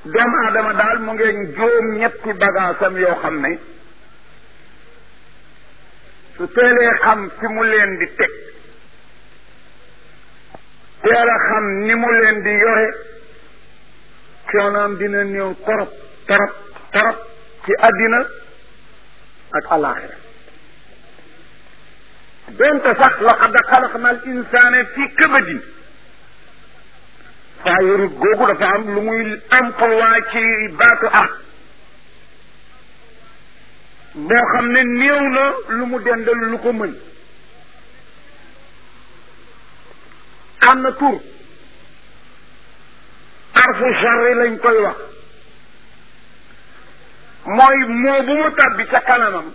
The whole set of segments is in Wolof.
doomu aadama daal mu ngeen juróom ñetti bagaasam yoo xam ne su teelee xam fi mu leen di teg teel a xam ni mu leen di yore coonoom dina néew torop torop torop ci àddina ak alaxira donte sax laqad xalaqna al insaana fi kabadin saa yorut googu dafa am lu muy emploi ci baatu ah moo xam ne néew na lu mu dendal lu ko mën am na tur arfu charri lañ koy wax mooy moo bu mu tàbbi ca kanamam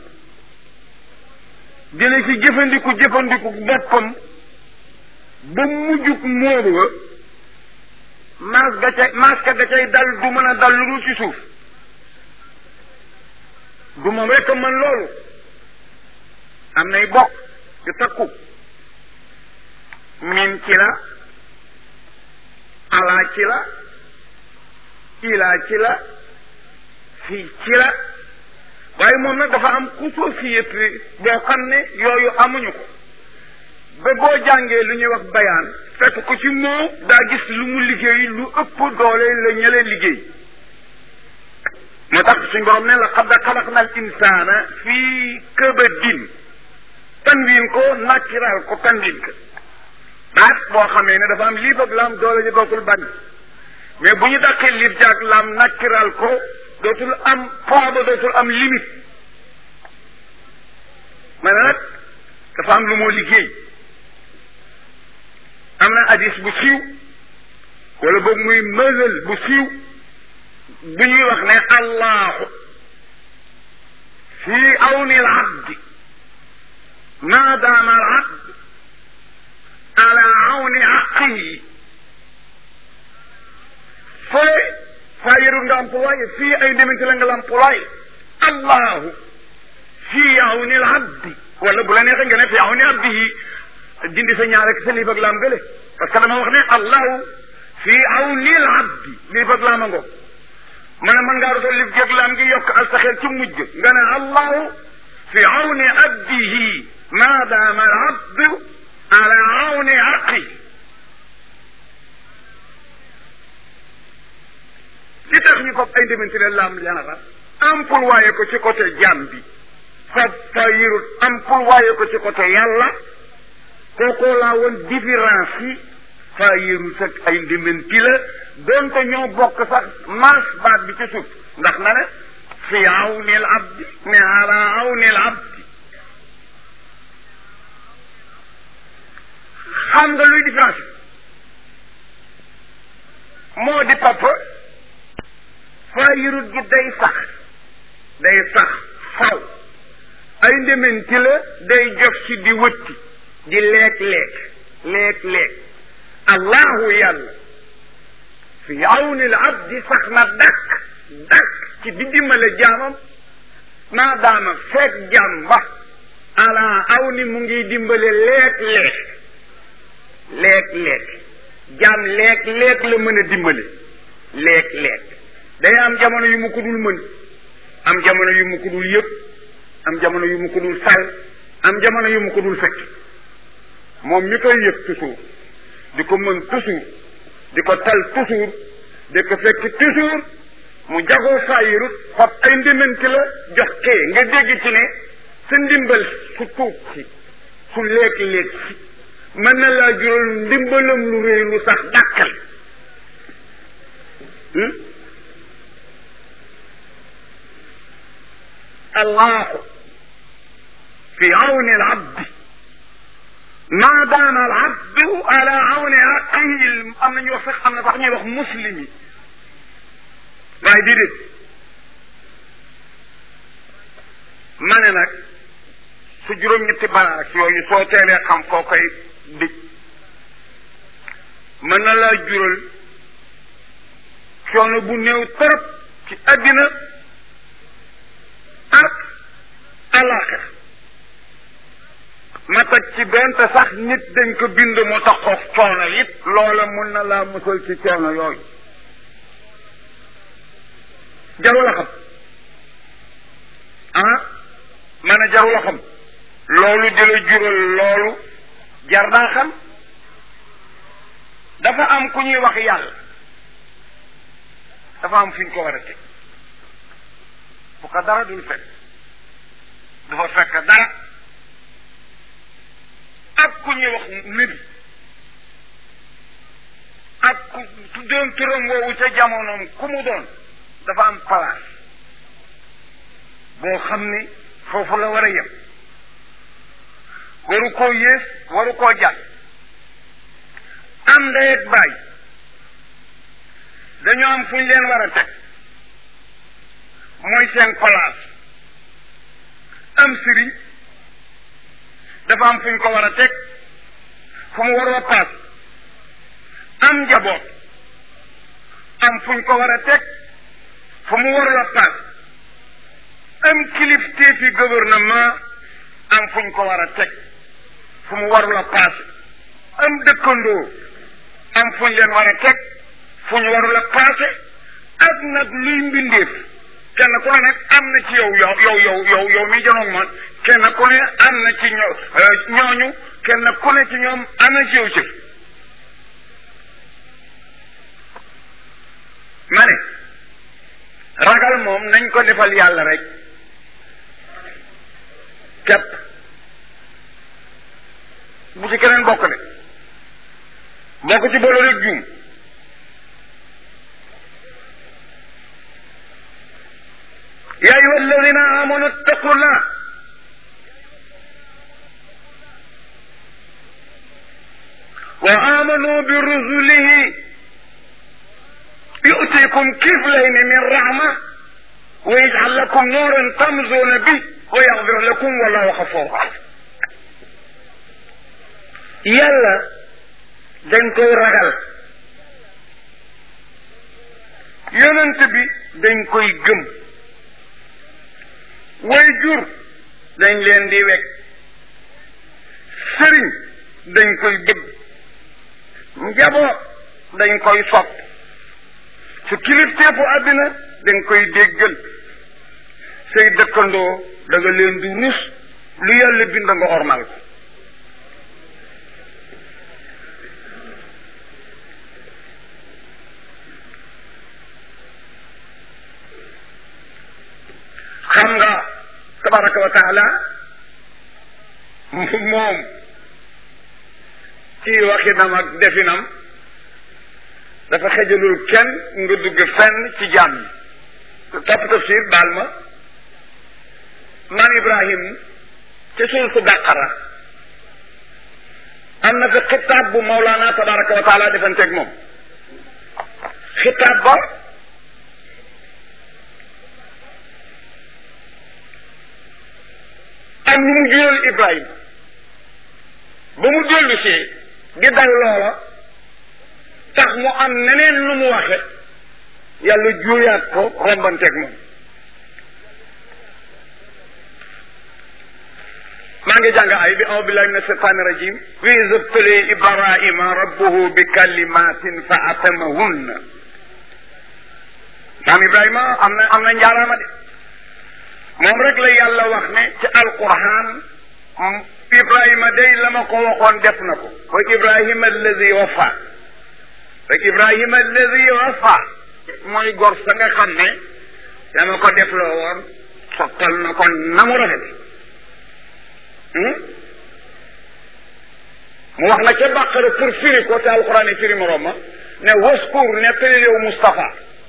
dina ci jëfandiku jëfandiku boppam ba mujjug moobu ga maas ga ca maas ka ga cay dal du mën a dal lu dul ci suuf du moom rekk mën loolu am nay bokk yu takku min ci la alaa ci la ilaa ci la fii ci la waaye moom nag dafa am xusuusiyet boo xam ne yooyu amuñu ko ba boo jàngee lu ñuy wax bayaan fekk ko ci moo daa gis lu mu liggéey lu ëpp doole la ñële liggéey moo tax suñ borom ne la qad xalaqna al insaana fii kabadin tanwin ko naturel ko tanwin ko baat boo xamee ne dafa am liif ak laam doole ji dootul bañ mais bu ñu dàqee liif jaag laam naturel ko dootul am poids ba dootul am limite ma ne nag dafa am lu moo liggéey am na hadis bu siiw wala boog muy mësal bu siiw bu ñuy wax ne allahu fi awni al abdi ma daama al abd ala awni aqihi fële fayirul nga employé fii ay ndemante la nga la employé allahu fi awni al abdi wala bu la neexee nga ne fi awni abdihi dindi sa ñaar ak sa lii bëgg laam gële parce que dama wax ne allahu fi awni al abdi lii bëgg laama ngo ma ne mën ngaa doon lif géeg laam ngi yokk al saxeer ci mujj nga ne allahu fi awni abdihi ma daama al abdu ala awni aqi li tax ñu ko ay ndemante la laam yanara employé ko ci côté jaam bi fa fa yirut employé ko ci côté yàlla kookoo laa woon différence yi fa yirut ak ay ndemante la donte ñoo bokk sax maas baat bi ci suuf ndax na ne fi awni al abdi ne ala awni al abdi xam nga luy différence moo di papa faayirut gi day sax day sax faw ay ndementi la day jox ci di wëtti di leek-leek leek-leek allahu yàlla fi awni l abdi sax na dakk dakk ci di dimbale jaamam maa daama fekk jaam ba ala aw ni mu ngi dimbale leek-leek leek-leek jaam leek-leek la mën a dimbale leek-leek day am jamono yu mu ko dul mën am jamono yu mu ko dul yëpp am jamono yu mu ko dul sal am jamono yu mu ko dul fekk moom mi koy yëg toujours di ko mën toujours di ko tal toujours di ko fekk toujours mu jagoo saayirut fab ay ndimbanti la jox kee nga dégg ci ne sa ndimbal su tuut si su léeg-léeg si mën na laa jural ndimbalam lu réy lu sax dàkkal allahu fi awni al abdi ma daama al abdu ala awni aqihi am na ñu wax sax am na sax ñuy wax muslim yi waaye déedéet ma ne nag su juróom-ñetti baraak yooyu soo teelee xam koo koy dëj mën na laa jural coono bu néew trop ci àddina ak alaxira ma teg ci benn te sax nit dañ ko bind mu taxoog coono it loola mun na laa musal ci coono yooyu jarul a xam ah ma ne jarul a xam loolu di la jural loolu jar naa xam dafa am ku ñuy wax yàlla dafa am fi ñu ko war a teg bu ko dara dul fekk du fa fekk dara ak ku ñuy wax nabi ak ku tuddoon turam woowu ca jamonoom ku mu doon dafa am place boo xam ni foofu la war a yem waru koo yées waru koo jàll am ndey ak baay dañoo am fu ñu leen war a teg mooy seen place am sëriñ dafa am fu ñu ko war a teg fu mu war a paas am njaboot am fu ñu ko war a teg fu mu war a paas am kilifteefi gouvernement am fu ñu ko war a teg fu mu warul a paas am dëkkandoo am fu ñu leen war a teg fu ñu warul a paase ak nag luy mbindeef kenn ku ne nag am na ci yow yow yow yow yow yow mi janoog man kenn ku ne am na ci ñoo ñooñu kenn ku ne ci ñoom am na ci yow cër ma ne ragal moom nañ ko defal yàlla rek képp bu ci keneen bokk de bokk ci boole rek juum يا أيها الذين آمنوا اتقوا الله وآمنوا برسله يؤتيكم كفلين من رحمة ويجعل لكم نورا تمزون به ويغفر لكم والله غفور رحيم يلا dañ koy ragal yonent bi dañ koy gëm way jur dañ leen di wekk sëriñ dañ koy bëgg njaboot dañ koy sopp su kilifteefu àddina dañ koy déggal say dëkkandoo da nga leen di rus lu yàlla bind nga ormal ko xam nga tabaraka wa taala moom ci waxinam ak definam dafa xejalul kenn nga dugg fenn ci jaam yi topp tafsir baal ma maam ibrahim ci suul su bàqara am na fi xitaab bu mawlaana tabaraka wa taala defanteeg moom xitaab ba am lu mu jural Ibrahima ba mu dellu see di dal loola tax mu am neneen lu mu waxe yàlla juuyaat ko rombanteeg moom maa ngi jàng ay bi a'uuzu billahi min ashaytaani rajim wa iz ibtalee Ibrahima rabbuhu bi kalimatin fa atamahunna maam Ibrahima am na am na njaaraama de moom rek la yàlla wax ne ci alquran ibrahima day la ma ko waxoon def na ko wa ibrahima alladi wafa wa ibrahima alladi wafa mooy gor sa nga xam ne dama ko def loo woon sottal na ko na mu rafet mu wax na ca bàqara pour firi ko te alquran yi firi morom ma ne waskur nettali yow Moustapha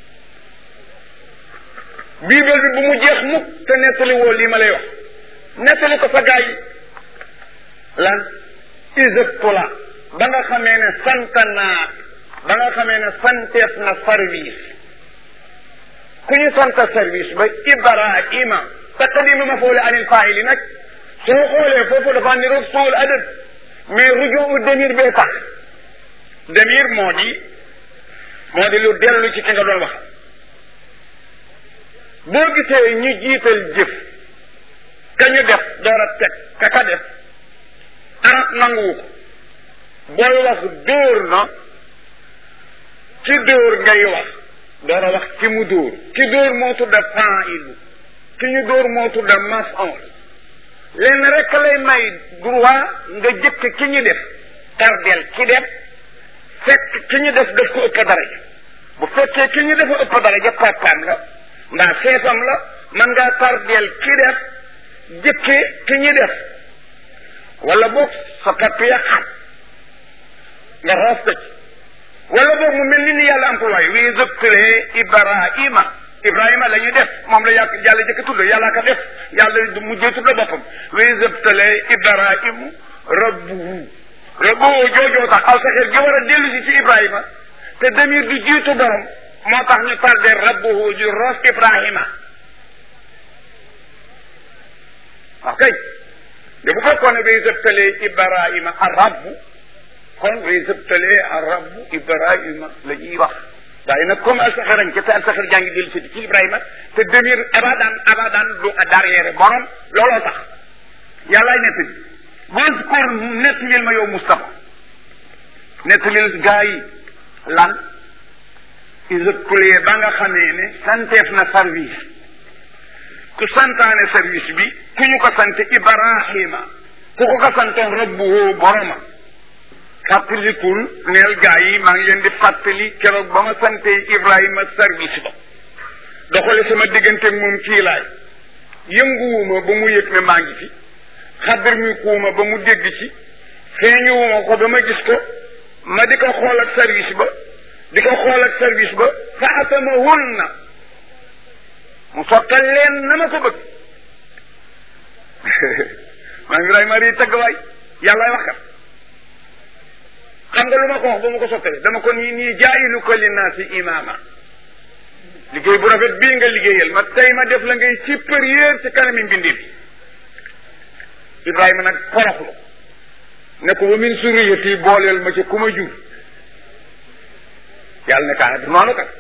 biibel bi bu mu jeex mukk te nettali woo lii ma lay wax nettali ko sa gaa yi lan iseptola ba nga xamee ne sant naa ba nga xamee ne santeef na service ku ñu sant service ba ibrahima taqdimu mafoole anil faili nag soo xoolee foofu dafa niroog suul adab mais rujuu demir bee tax demir moo di moo di lu dellu ci ki nga doon wax boo gisee ñu jiital jëf ka ñu def door a teg ka ka def arab nanguwu ko booy wax dóor na ci dóor ngay wax door a wax ki mu dóor ki dóor moo tudda fa'ilu ki ñu dóor moo tudda maf'ul lenn rek lay may droit nga jëkk ki ñu def tardel ki def fekk ki ñu def daf ko ëpp daraja bu fekkee ki ñu dafa ëpp daraja papaam la mbaa seefam la man ngaa tardel ki def jëkke ki ñu def wala boog sa papp ya xat nga roof ko ci wala boog mu mel ni ni yàlla employé wi zëptalee ibrahima ibrahima la ñu def moom la yàq yàlla jëkk tudd yàlla ka def yàlla mujjee tudd boppam wi zëptalee ibrahimu rabbuhu rabbuhu joojoo tax aw saxeer gi war a dellu si ci ibrahima te demir du jiitu borom moo tax ñu tardé rabbuhu ju roos ibrahima waaw kay de bu fekkoon ne wi zëptalee ibrahima a rabbu kon way sëbtalee arabu ibrahima la ñuy wax waaye nag comme alsaxarañ ca te alsaxar jàngi dellu si ci ibrahima te demir abadan abadan du derrière borom looloo tax yàllaay nettali waskur nettalil ma yow Moustapha nettalil gaa yi lan iseplee ba nga xamee ne santeef na service ku santaane service bi ku ñu ko sante ibrahima ku ko ko santoon rabbuhu boroma fàttalikul neel gaa yi maa ngi leen di fàttali keroog ba ma sante Ibrahima service ba doxale sama diggante moom kii laay yënguwuma ba mu yëg ne maa ngi fi xaddar mi kuuma ba mu dégg ci feeñuwuma ko ba ma gis ko ma di ko xool ak service ba di ko xool ak service ba fa atamahun na mu sottal leen na ma ko bëgg maa ngi Ibrahima rii tëgg waay yàllaay wax kat xam nga lu ma ko wax ba ma ko sottalee dama ko nii nii jaayilu ko linnaasi imaama liggéey bu rafet bii nga liggéeyal ma tey ma def la ngay supérieur ci kanami mbindi bi Ibrahima nag foroxlu ne ko wa min suriyati booleel ma ci ku ma jur yàlla ne kaa du noonu kat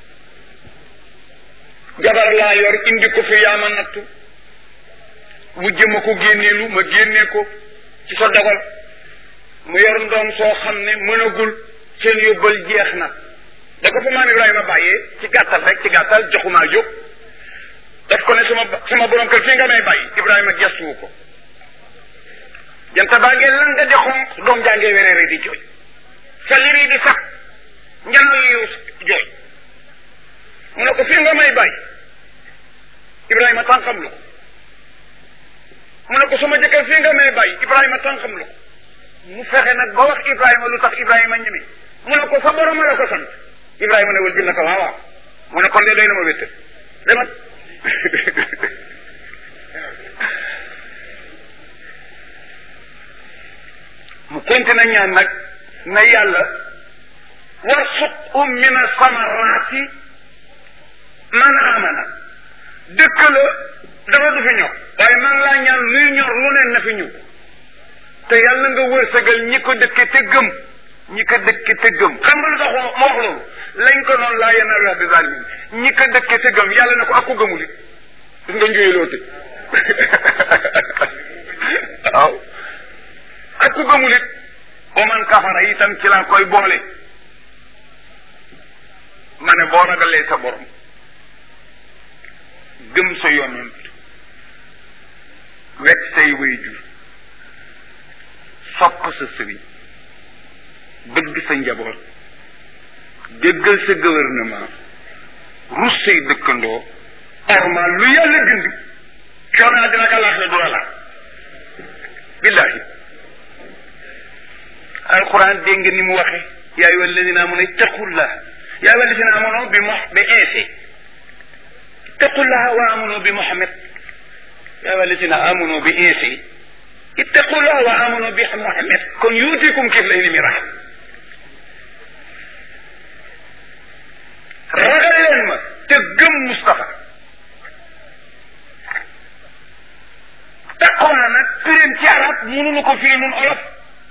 jabar laa yor indi ko fi yaa ma nattu mu jëma ko génneelu ma génnee ko ci sa dogal mu yor ndoom soo xam ne mënagul seen yóbbal jeex na da ko fa maam Ibrahima bàyyee ci gàttal rek ci gàttal joxumaa jóg daf ko ne sama sama borom kër fii nga may bàyyi Ibrahima gestuwu ko janta baa ngeen lan nga di xonq doom jàngee wereere di jooy sa liri di sax njano yi jooy mu ne ko fii nga may bàyyi Ibrahima tànkam lu ko mu ne ko sama jëkkër fii nga may bàyyi Ibrahima tànkam lu ko mu fexe nag ba wax Ibrahima lu tax Ibrahima ñeme mu ne ko sa borom la ko sant Ibrahima ne wal jël na ko waaw waaw mu ne kon de doy na ma wétt demat mu continué ñaan nag na yàlla warsuqhum min asamaraati man amana dëkk la dara du fi ñor waaye man laa ñaan luy ñor lu neen na fi ñëw te yàlla nga wërsëgal ñi ko dëkke te gëm ñi ko dëkke te gëm xam nga lu tax ma wax loolu lañ ko noonu laa yenn wax bi zalimin ñi ko dëkke te gëm yàlla ne ko ak ko gëmul it gis nga njuye te waaw ak ku gëmul it ba man kafara itam ci laa koy boole ma ne boo ragalee sa borom gëm sa yonent wekk say waajur sopp sa sëriñ bëgg sa njaboot déggal sa gouvernement rus say dëkkandoo ormal lu yàlla bind coono dina ka laax la du la laaj billahi alquran dégg nga ni mu waxe yaa ayyuha alladina amanu ittaqullah yaa ayyuha alladina amanu bi mo bi insi ittaqullah wa amanu bi muhammad yaa ayyuha alladina amanu bi insi ittaqullah wa amanu bi muhammad kon yuutikum kiflayni min rahma ragal leen ma te gëm Moustapha taqwa nag firim ci arab mënuñu ko firi nun olof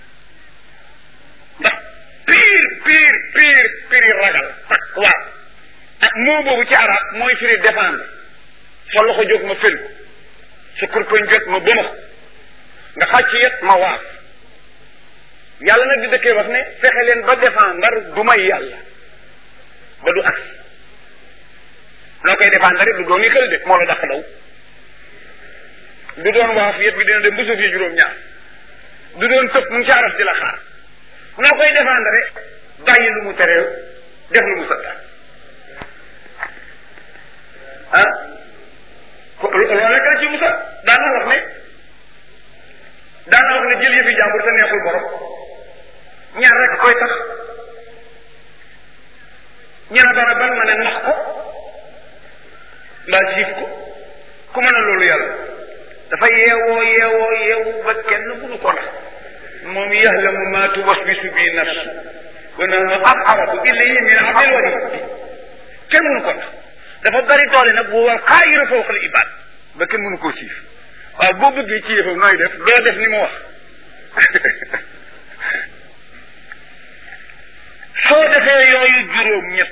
ndax piir piir piir piri ragal taqwa ak moo boobu ci arab mooy firi défendre sa loxo jóg ma fël ko sa kurpañ jot ma bëmax nga xàcc yet ma waaf yàlla nag di dëkkee wax ne fexe leen ba défendre du may yàlla ba du agsi noo koy défendre rek du doon yi xel de moo la dàq daw du doon waaf yet bi dina dem ba suuf yi juróom-ñaar du doon tëb mu ngi caaras di la xaar noo koy défendre rek bàyyi lu mu tere def lu mu santaan ah loolu rek la ci musa daan na wax ne daan na wax ne jël yëfi jàmbur te neexul borom ñaar rek koy tax ñu ne dara ban ma ne nax ko mbaa siif ko ku mën a loolu yàlla dafa yeewoo yeewoo yeewu ba kenn mënu ko nax moom yahlamu ma tuwaswisu bi nafs wa nahnu aqrabu ilayhi min hablil warid kenn mënu ko nax dafa bari doole nag bu war xaayiru fawqa al ibad ba kenn mënu koo siif waaw boo bëggee ci yëfam nooy def doo def ni mu wax soo defee yooyu juróom ñett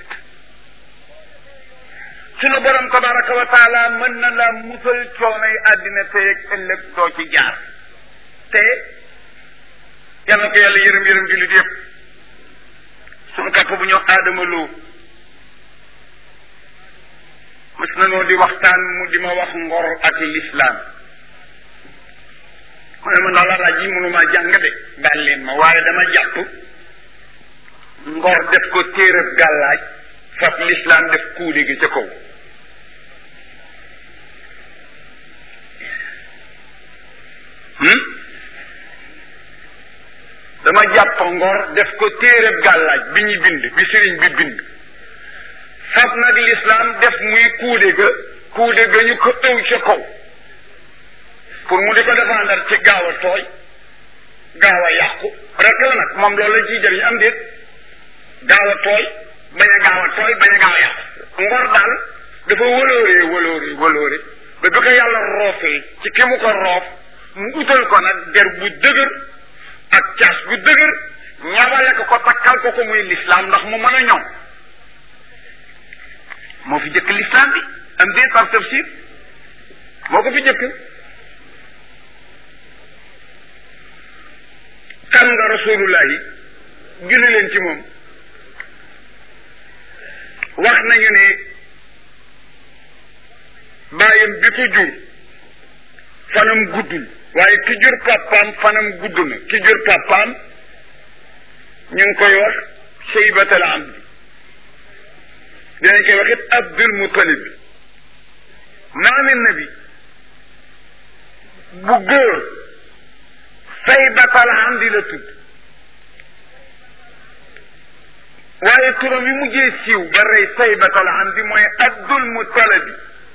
sunu borom tabaraka wa taala mën na la musal coonoy àddina tey ak ëllëg doo ci jaar te yal na ko yàlla yërëm yërëm jullit yëpp sunu papa bu ñëw aadama loo mas na noo di waxtaan mu di ma wax ngor ak lislaam mu ne ma ndax la laaj yi mënumaa jàng de baal leen ma waaye dama jàpp ngor def ko téerab gàllaaj fab lislaam def kuuli gi ca kaw dama jàpp ngor def ko téerab gàllaaj bi ñu bind bi sëriñ bi bind fab nag lislaam def muy kuude ga kuude ga ñu ko ëw ca kaw pour mu di ko défendre ci gaaw a tooy gaaw a yàqu rek la nag moom loolu la ciy jëriñ am déet gaaw a tooy bañ a gaaw a tooy bañ a gaaw a yàqu ngor daal dafa wëlooree wëlooree wëlooree ba bi ko yàlla roofee ci ki mu ko roof mu utal ko nag der bu dëgër ak caas bu dëgër ñabale ko ko takkal ko ko muy lislaam ndax mu mën a ñoom moo fi jëkk lislaam bi am déet par tafsir moo ko fi jëkk kan nga rasulullahi julli leen ci moom wax nañu ne bàyyam bi ko jur fanam guddul waaye ki jur pàppaam fanam gudd na ki jur pàppaam ñu ngi koy wax shaybatal amdi dinañ koy wax it abdul mutalib bi maami nabi bu góor saybatal amdi la tudd waaye turam yi mujjee siiw ba rey saybatal amdi mooy abdul mutalabi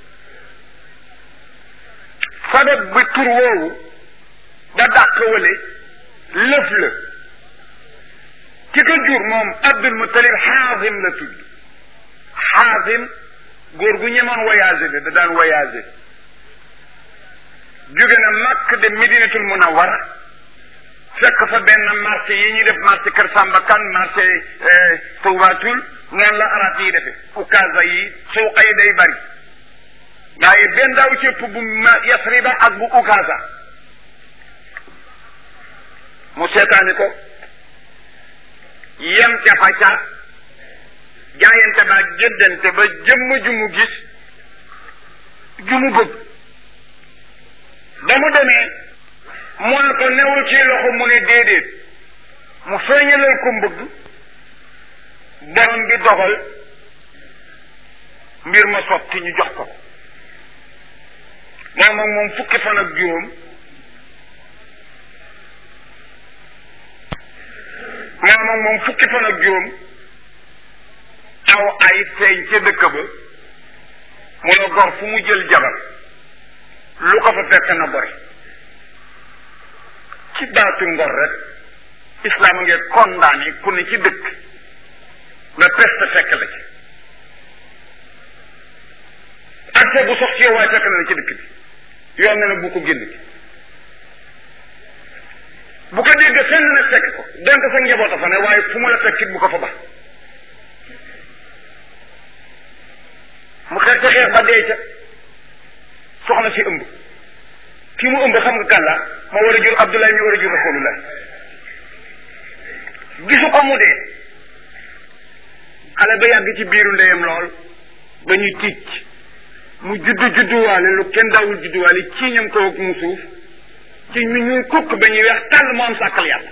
sabab bi tur woowu ba dàq wale lëf la ki ko jur moom abdul mutalib xaasim la tudd xaasim góor gu ñemoon voyagé la da daan voyagé jóge na màkk de medinatul munawara fekk fa benn marché yi ñuy def marché Kër Samba Kan marché Toubatul noonu la arab yi defe ukaasa yi suuqa yi day bari waaye benn daaw ci ëpp bu yasriba ak bu ukaasa mu seetaani ko yem ca fa ca jaayante ba jëndante ba jëmm ju mu gis ju mu bëgg ba mu demee mu ne ko newul ci loxo mu ne déedéet mu feeñalal ko mbëgg borom bi dogal mbir ma sotti ñu jox ko moom ak moom fukki fan ak juróom moom ak moom fukki fan ak juróom aw ay feeñ ca dëkk ba mu ne gor fu mu jël jabar lu ko fa fekk na bori ci baatu ngor rek islam ngeen condamné ku ne ci dëkk nga peste fekk la ci accès bu sox ci yow waaye fekk na la ci dëkk bi yoon na ne bu ko génn ci bu ko dégg fenn na fekk ko donte sa njaboot a fa ne waaye fu mu la fekkit bu ko fa bax mu xeex ca xeex ba dee ca soxna si ëmb ki mu ëmb xam nga kan la ma war a jur Abdoulaye mi war a jur Rasulullah gisu ko mu dee xale ba yàgg ci biiru ndeyam lool ba ñu ticc mu juddu judduwaale lu kenn daawul judduwaale ci ñam ko ak mu suuf ci ñu ñuy kukk ba ñuy weex tàll mu am sàkkal yàlla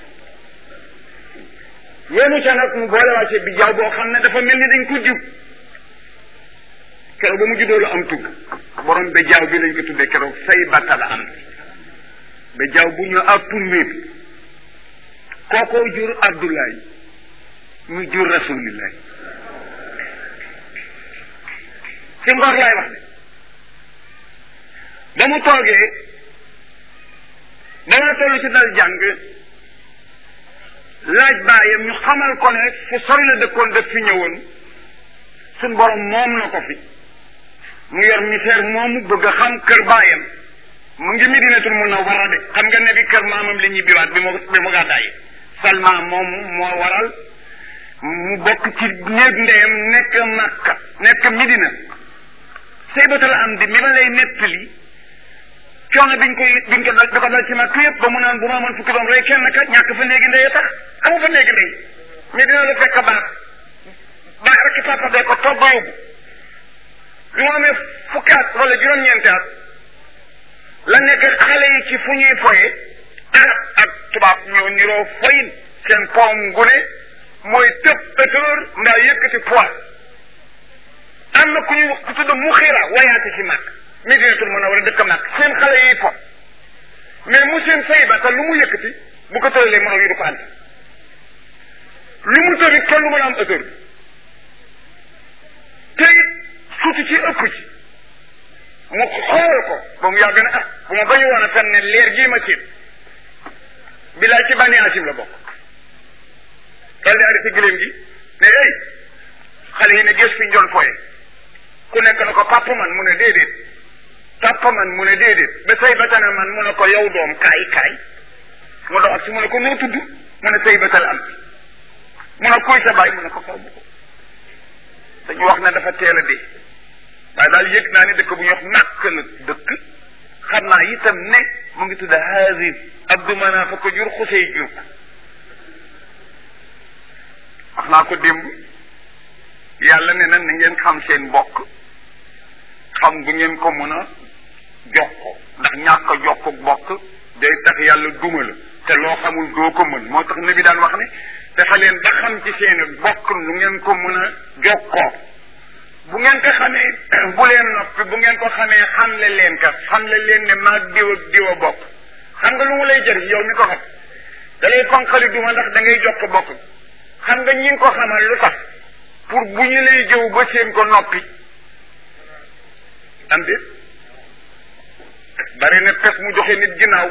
yéenu ca nag mu boole wàcce bi jaaw boo xam ne dafa mel ni dañ ko diw keroog ba mu juddoo la am tudd borom ba jaaw bi lañ ko tuddee keroog say batta la am ba jaaw bu ñu approuvé bi kookoo jur Abdoulaye mu jur rasulillahi ci ngor laay wax de ba mu toogee dana toll ci dal jàng laaj baayam ñu xamal ko ne fu sori la dëkkoon def fi ñëwoon suñ borom moom na ko fi mu yor misère moomu bëgg a xam kër baayam mu ngi Medinatul Munawwara de xam nga ne bi kër maamam la ñibbiwaat bi mu bi mu gàddaay Salma moom moo waral mu bokk ci néeg ndeyam nekk Makka nekk Medina saybatal am di mi ma lay nettali coono biñ koy biñ ko dal di ko dal ci Makka yëpp ba mu naan bu ma amoon fukki doom rey kenn kat ñàkk fa néegi ndey tax amu fa néegi ndey Medina la fekk baax baax rek ci papa bee ko togg yóbbu bi mu amee fukki at wala juróom-ñeenti at la nekk xale yi ci fu ñuy foye arab ak tubaab ñoo niroo foyin seen poom gune mooy tëb hauteur ndaa yëkkati poids am na ku ñu ku tudd mu xiira wayaate ci màkk Medinatul Munawwara dëkk màkk seen xale yi po mais mu seen say ba te lu mu yëkkati bu ko tëralee moroom yi du ko ànd lu mu tëri kenn lu mën a am hauteur bi te it suuti ci ëpp ci mu xool ko ba mu yàgg na ah bu ma bañu woon a fen ne leer gii ma siin bilaay ci bànni asim la bokk dal di arrêté gëléem gi ne hey xale yi ne gés fi ñu doon foye ku nekk na ko papa man mu ne déedéet papa man mu ne déedéet ba say batana man mu ne ko yow doom kaay kaay mu dox ak si mu ne ko noo tudd mu ne say batal am mu ne kuy sa baay mu ne ko xaw ma ko dañu wax ne dafa teel a dee waaye daal yëg naa ne dëkk bu ñuy wax nàkk la dëkk xam naa itam ne mu ngi tudd Haazim Abdu Manaaf ko jur Xusey jur ko wax naa ko démb yàlla ne na na ngeen xam seen mbokk xam bu ngeen ko mën a jokko ndax ñàkk a jokko bokk day tax yàlla duma la te loo xamul doo ko mën moo tax ne bi daan wax ne dafa leen ba xam ci seen bokk lu ngeen ko mën a jokkoo bu ngeen ko xamee bu leen noppi bu ngeen ko xamee xamle leen ka xamle leen ne maag diw ak diw a bokk xam nga lu mu lay jëriñ yow mi ko xam da lay fanqali duma ndax da ngay jokk bokk xam nga ñi ngi ko xamal lu tax pour bu ñu lay jëw ba seen ko noppi am déet bari na pes mu joxe nit ginnaaw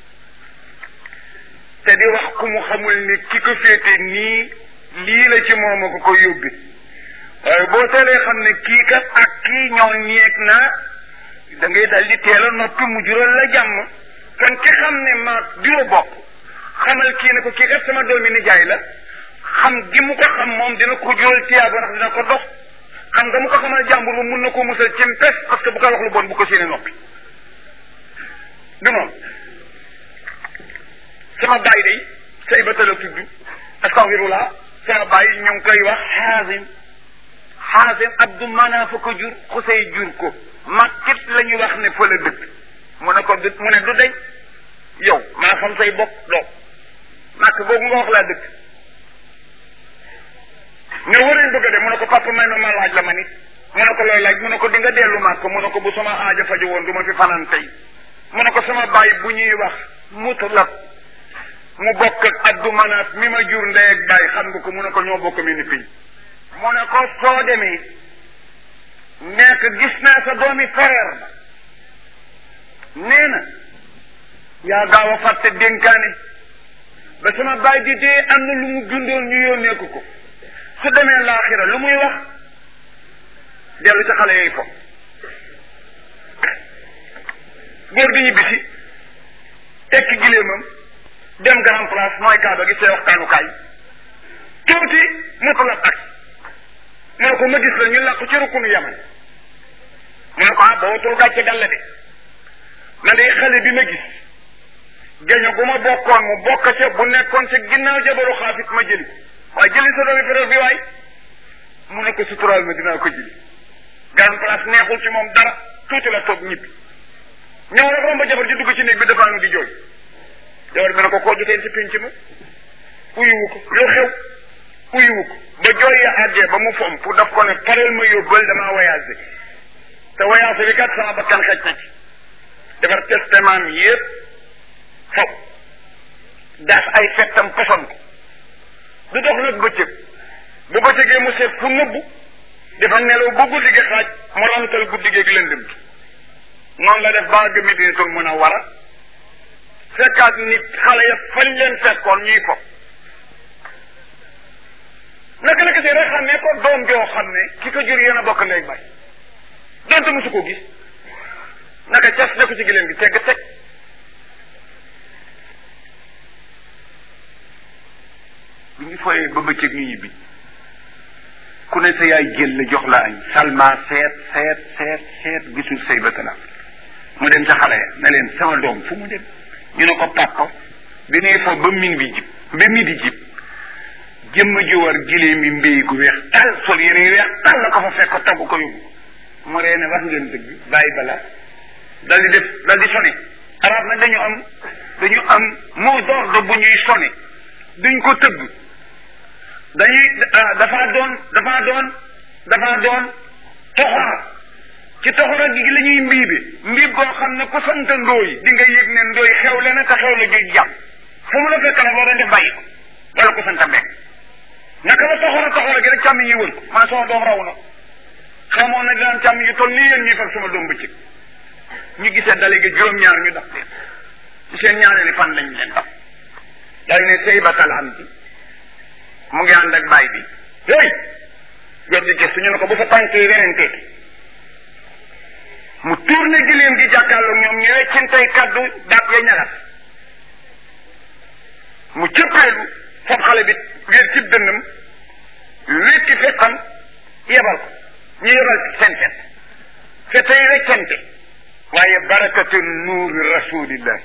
te di wax ku mu xamul ni ki ko féete nii lii la ci moom a ko ko yóbbi waaye boo teelee xam ne kii kat ak kii ñoo ñeeg na da ngay dal di teel a noppi mu jural la jàmm kon ki xam ne maag diwa bokk xamal kii ne ko kii kat sama doomi nijaay la xam gi mu ko xam moom dina ko jural tiyaaba ndax dina ko dox xam nga mu ko xamal jàmbur ba mun na ko musal ci pes parce que bu ko wax lu bon bu ko séenee noppi du noonu sama baay day say ba tala tudd astafirullah sama baay ñu ngi koy wax xaasim xaasim abdu mana fa ko jur xusey jur ko makkit la ñu wax ne fa la dëkk mu ne ko du mu ne du deñ yow maa xam say bopp doo màkk boobu nga wax laa dëkk ne warañ bëgg a dem mu ne ko papa may ma ma laaj la ma nit mu ne ko looy laaj mu ne ko di nga dellu màkk mu ne ko bu sama aaja faju woon du ma fi fanaan tey mu ne ko sama baay bu ñuy wax mutlaq mu bokk ak abdu manaat mi ma jur ndey ak baay xam nga ko mu ne ko ñoo bokk mi ni piñ mu ne ko soo demee nekk gis naa sa doomi frère ba nee na yaa gaaw a fàtte dénkaane ba sama baay di dee am na lu mu jundoon ñu yónnee ko ko su demee laaxira lu muy wax dellu ci xale yooyu fo góor gi ñibbisi tekki gileemam dem grand place mooy kaaba gi see waxtaanukaay tuuti mu ko la ak mu ne ko ma gis la ñu làqu ci rukkunu yaman mu ne ko ah bootul gàcce dal la de man de xale bi ma gis géño gu ma bokkoon mu bokk ca bu nekkoon ca ginnaaw jabaru xaafit ma jëli waaye jëli sa doomi frère bi waay mu ne ko suturaal ma dinaa ko jëli grand place neexul ci moom dara tuuti la toog ñibbi ñëw rek romba jabar ji dugg ci néeg bi dafaanu di jooy jabar bi ne ko koo jotee ci pinc ma uyuwu ko lu xew uyuwu ko ba jooy ya àggee ba mu fom pour daf ko ne pareel ma yóbbal damaa voyagé te voyagé bi kat sama bakkan xej na ci defar testament mi yëpp faw daas ay fettam poson ko du dox nag bëccëg bu bëccëgee mu seet fu nëbbu dafa nelaw ba guddi gi xaaj mu rantal guddi gi ak lëndëm gi noonu la def ba àgg Medinatul Munawwara fekkaat nit xale ya fañ leen fekkoon ñuy ko naka naka si rek xam ne ko doom joo xam ne ki ko jur yéen a bokk ndey bay donte mosu ko gis naka cas ne ko ci gileem gi tegg teg bi ñu fooyee ba bëccëg ñu ñibbi ku ne sa yaay jël la jox la añ salma seet seet seet seet gisul say batala mu dem ca xale ya ne leen sama doom fu mu dem ñu ne ko papa bi nee foofu ba min bi jib ba mi di jib jëmm ji war gilee mi mbéy gu weex tal sol yére yu weex tal la ko fa fekk ko taggu ko yóbbu mu ree ne wax ngeen dëgg bàyyi bala dal di def dal di sone arab nag dañu am dañu am mot d'ordre bu ñuy sone duñ ko tëgg dañuy dafa doon dafa doon dafa doon toxora ci toxora gi la ñuy mbiibe mbiib boo xam ne ku sant ndooy di nga yëg ne ndooy xewle na te xewle gi jàpp fu mu la fekk nag boo doon def bàyyi ko wala ku sant mbekk naka la toxora toxora gi rek càmm yi wër ko man sama doom raw na xamoon na dinaan càmm yi toll nii yéen ñuy fekk sama doom bëccëg ñu gisee dale gi juróom-ñaar ñu daf leen ci seen ñaareeli fan lañ leen daf daal ne sëy batal am bi mu ngi ànd ak baay bi hey jot di gëstu ñu ne ko bu fa tànk yi werante mu tourné gileem gi jàkkaarloog ñoom ñu weccintey kaddu daat ya ñagas mu cëppeelu fab xale bi wér cib dënnam wékki fettam yebal ko ñu yebal seen fet fete yi weccante waaye barakatu nuuri rasulillahi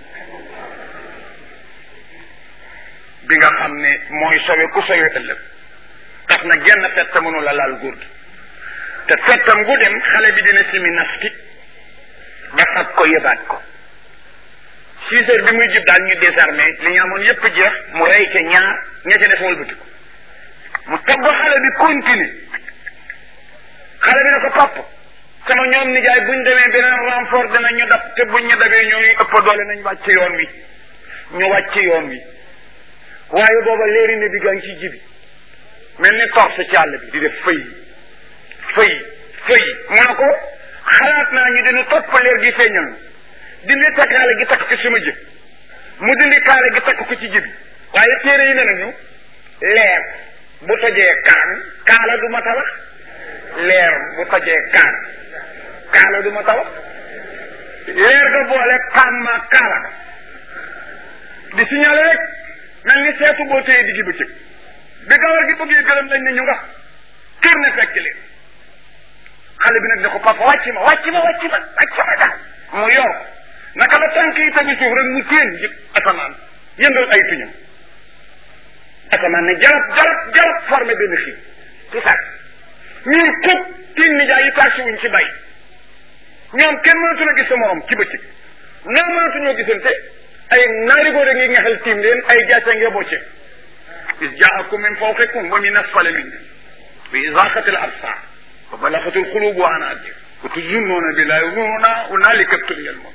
bi nga xam ne mooy sowe ku sowe ëllëg tax na genn fett mënu la laal góor gi te fettam gu dem xale bi dina simi nafti ba fab ko yëbaat ko six heures bi muy jub daal ñu désarmé li ñu amoon yépp jeex mu rey ca ñaar ña ca def wëlbati ko mu togg xale bi continue xale bi ne ko papp sama ñoom nijaay buñ demee beneen renfort dina ñu dab te buñ ñu dabee ñooy ëpp doole nañ wàcc yoon wi ñu wàcc yoon wi waaye booba léeri ne bi gaa ngi ci jibi mel ni torse ci àll bi di def fëy fëy fëy mu ne ko xalaat naa ñu dina topp leer gi feeñal dindi ta kaale gi takk ko sama jëb mu dindi kaale gi takk ko ci jibi waaye téere yi ne nañu leer bu tojee kaan kaala du ma tabax leer bu tojee kaan kaala du ma tabax leer ga boole kaan ma kaala di signalé rek mel ni seetu boo téye diggi bëccëg bi gawar gi bëggee gërëm dañ ne ñu nga kër ne fekk leen xale bi nag ne ko papa wàcc ma wàcc ma wàcc ma wàcc ma daal mu yor naka la tànk yi tegu suuf rek mu téen ji asamaan yëngal ay tuñam asamaan ne jarab jarab jarab formé benn xiin ci sax ñun kub tiin nijaay yi taasi wuñ ci bay ñoom kenn mënatu la gis sa morom ci bëccëg ñoom mënatuñoo gisante ay naari góor a ngi ngexal tiim leen ay jaase nga bocce is jaakum min fawqikum wa min asfali minkum bi izaqati al absar wa balagati al qulub wa anajir wa tuzunnuna billahi zununa hunalika tuliyal mawt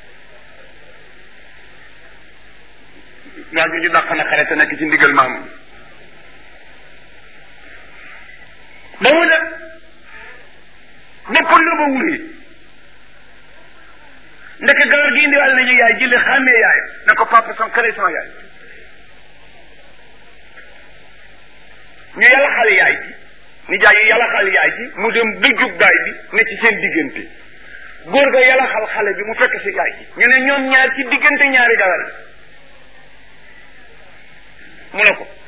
waa ñu dàq na xare te nekk ci ndigal maamu ba mu ne boppal la ba wuree ndeke gawar gi indiwaale nañu yaay jële xàmmee yaay ne ko papa sama kare sama yaay ñu yàlla xal yaay ji ni jaay yi yàlla xal yaay ji mu dem dëjjug baay bi ne ci seen diggante góor ga yàlla xal xale bi mu fekk si yaay ji ñu ne ñoom ñaar ci diggante ñaari gawar yi mu ne ko